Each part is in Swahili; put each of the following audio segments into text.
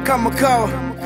kama kawa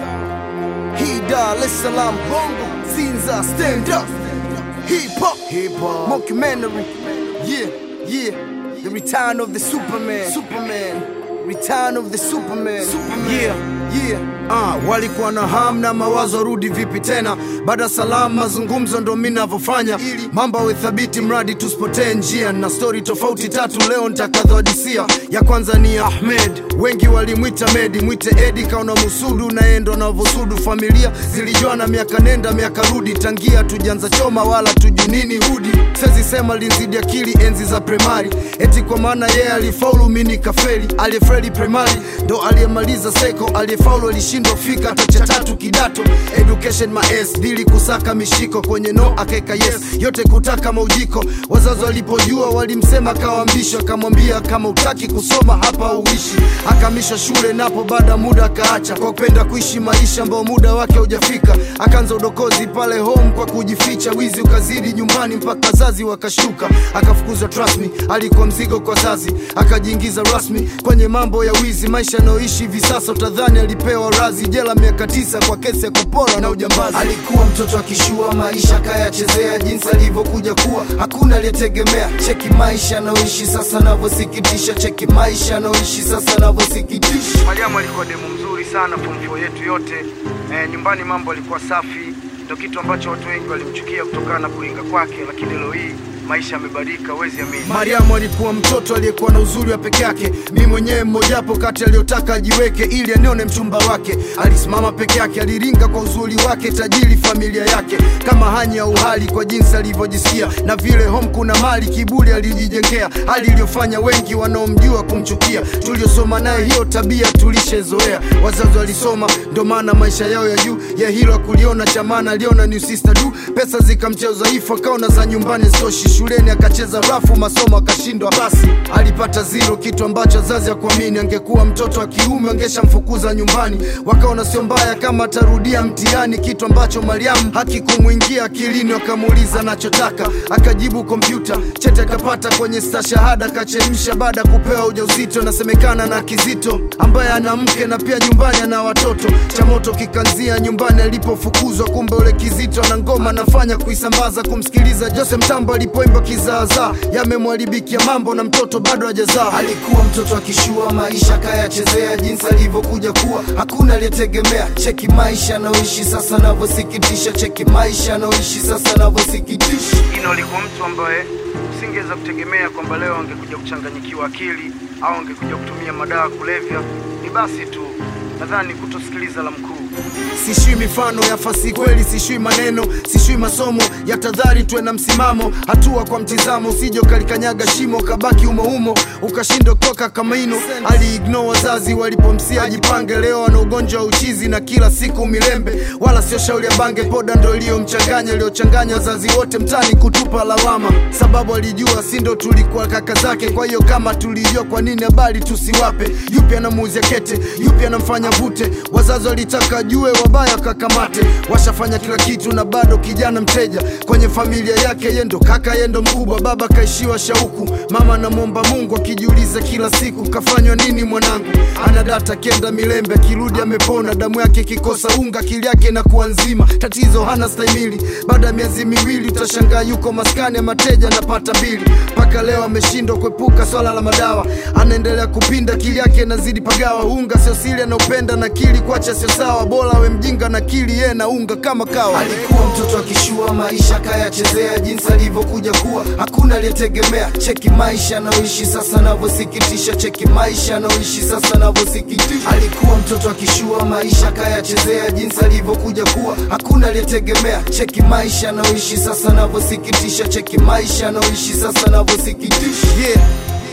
hii Dar es Salaam bongo Sinza stand up hip hop hip hop mockumentary yeah yeah the return of the Superman Superman return of the Superman Superman yeah yeah Ah, walikuwa na ham na mawazo rudi vipi tena baada salamu mazungumzo ndo mi navyofanya mambo awe thabiti mradi tusipotee njia na stori tofauti tatu leo nitakadhodisia ya kwanza ni ahmed wengi walimwita medi mwite edi kaona musudu naye ndo anavyosudu familia zilijuana miaka nenda miaka rudi tangia tujanza choma wala tuju nini hudi sezi sema linzidi akili enzi za primari eti kwa maana yeye alifaulu mi nikafeli aliyefeli primari ndo aliyemaliza seko aliyefaulu alishindwa kufika hata cha tatu kidato education maes dili kusaka mishiko kwenye no akaeka yes yote kutaka maujiko wazazi walipojua walimsema kawambisho akamwambia kama utaki kusoma hapa uishi akamisha shule napo baada muda akaacha kwa kupenda kuishi maisha ambao muda wake haujafika akaanza udokozi pale home kwa kujificha wizi ukazidi nyumbani mpaka wazazi wakashuka akafukuzwa rasmi alikuwa mzigo kwa zazi akajiingiza rasmi kwenye mambo ya wizi maisha anayoishi hivi sasa utadhani alipewa razi jela miaka tisa kwa kesi ya kupora na ujambazi alikuwa mtoto akishua maisha kayachezea jinsi alivyokuja kuwa hakuna aliyetegemea cheki maisha anayoishi sasa anavyosikitisha cheki maisha anayoishi sasa anavyosikitisha Mariamu alikuwa demu mzuri sana form four yetu yote. E, nyumbani mambo alikuwa safi, ndio kitu ambacho watu wengi walimchukia kutokana na kuringa kwake, lakini leo hii maisha yamebadilika, huwezi amini. Mariamu alikuwa mtoto aliyekuwa na uzuri wa peke yake, mi mwenyewe mmojapo kati aliyotaka ajiweke ili anione mchumba wake. Alisimama peke yake, aliringa kwa uzuri wake, tajiri familia yake, kama hani ya uhali kwa jinsi alivyojisikia, na vile home kuna mali, kiburi alijijengea, hali iliyofanya wengi wanaomjua kumchukia. Tuliosoma naye hiyo tabia tulishezoea, wazazi walisoma, ndo maana maisha yao ya juu ya hilo akuliona cha maana, aliona ni sister du, pesa zikamchea udhaifu, akaona za nyumbani zitoshi shuleni akacheza rafu masomo akashindwa basi alipata zero kitu ambacho wazazi akuamini angekuwa mtoto wa kiume angeshamfukuza nyumbani wakaona sio mbaya kama atarudia mtihani kitu ambacho mariamu hakikumwingia akilini wakamuuliza anachotaka akajibu kompyuta chete akapata kwenye stashahada akachemsha baada ya kupewa ujauzito nasemekana na kizito ambaye ana mke na pia nyumbani ana watoto cha moto kikanzia nyumbani alipofukuzwa kumbe ule kizito ana ngoma anafanya kuisambaza kumsikiliza jose mtambo alipoimba kizaazaa yamemwharibikia mambo na mtoto bado hajazaa alikuwa mtoto akishua maisha kayachezea jinsi alivyokuja kuwa hakuna aliyetegemea cheki maisha anaoishi sasa anavyosikitisha cheki maisha anaoishi sasa anavyosikitisha Ino alikuwa mtu ambaye usingeweza kutegemea kwamba leo angekuja kuchanganyikiwa akili au angekuja kutumia madawa kulevya. Ni basi tu, nadhani kutosikiliza la mkuu. sishui mifano ya fasi kweli sishui maneno sishui masomo ya tadhari tuwe na msimamo hatua kwa mtizamo usije ukalikanyaga shimo kabaki umoumo ukashindwa kutoka kama ino aliigno wazazi walipomsia ajipange leo ana ugonjwa wa uchizi na kila siku milembe wala sio shauri ya bange poda ndo iliyomchanganya iliyochanganya wazazi wote mtani kutupa lawama sababu alijua si ndo tulikuwa kaka zake kwa hiyo kama tulijua kwa nini habari tusiwape yupi anamuuzia kete yupi anamfanya vute wazazi walitaka jue wabaya kakamate washafanya kila kitu na bado kijana mteja kwenye familia yake yendo kaka yendo mkubwa baba kaishiwa shauku mama anamwomba mungu akijiuliza kila siku kafanywa nini mwanangu ana data kenda milembe akirudi amepona damu yake ikikosa unga akili yake inakuwa nzima tatizo hana stahimili baada ya miezi miwili utashangaa yuko maskani ya mateja anapata mbili mpaka leo ameshindwa kuepuka swala la madawa anaendelea kupinda akili yake inazidi pagawa unga sio siri anaupenda na kili kuacha sio sawa bora awe mjinga na kili yeye na unga kama kawa alikuwa mtoto akishua maisha kayachezea jinsi alivyokuja kuwa hakuna aliyetegemea cheki maisha anaoishi sasa anavyosikitisha cheki maisha anaoishi sasa anavyosikitisha alikuwa mtoto akishua maisha kayachezea jinsi alivyokuja kuwa hakuna aliyetegemea cheki maisha anaoishi sasa anavyosikitisha cheki maisha anaoishi sasa anavyosikitisha yeah.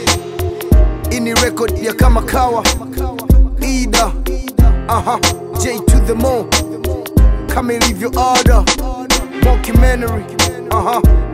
ini record ya kama kawa ida aha j to the mo kama ilivyo ada mockumentary aha